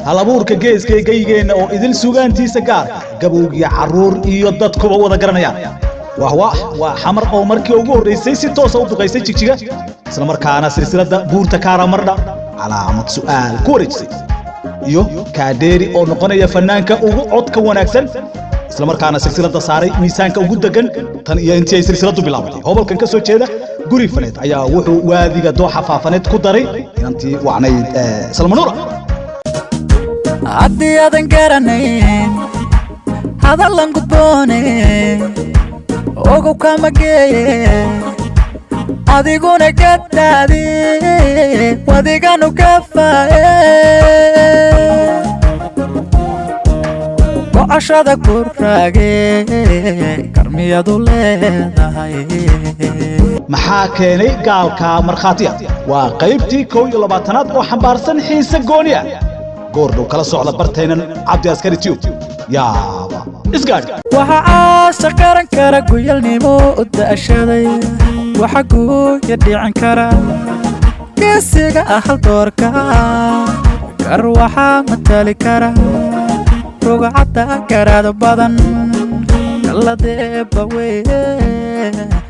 halabuurka geeska ee geygeenna oo idil sugaantiisa gaarka gabowgiya carruur iyo dadkuba wada garanayaan wah wah waa xamar oo markii ugu horraysay si toosa u duqaysay jigjiga isla markaana silsiladda buurta kaaramarna calaamad su'aal ku wareejisay iyo kaadheeri oo noqonaya fannaanka ugu codka wanaagsan isla markaana silsiladda saaray miisaanka ugu degan tan iyo intii ay silsiladdu bilaabatay hobolkan ka soo jeeda guri faneed ayaa wuxuu waadiga dooxa faafaneed ku daray inantii wacnayd salmanuura haddii aadan garanayn hadallan gudboone ogow kama geeye adiguna gadaadi wadiganu gafaaye gocashada ku raage karmiyadu leedahay maxaa keenay gaalka markhaatiya waa qaybtii kow iyo labaatanaad oo xambaarsan xiise gooni ah goordhow kala socda bartaynan cabdi askari tiyub yaaba isgaadhi waxa caasha qaran kara guyalnimo u da'ashaday waxa guuya dhicin kara geesiga ah haldoorka gar waxaa matali kara rugcadda garaado badan kaladeeba weye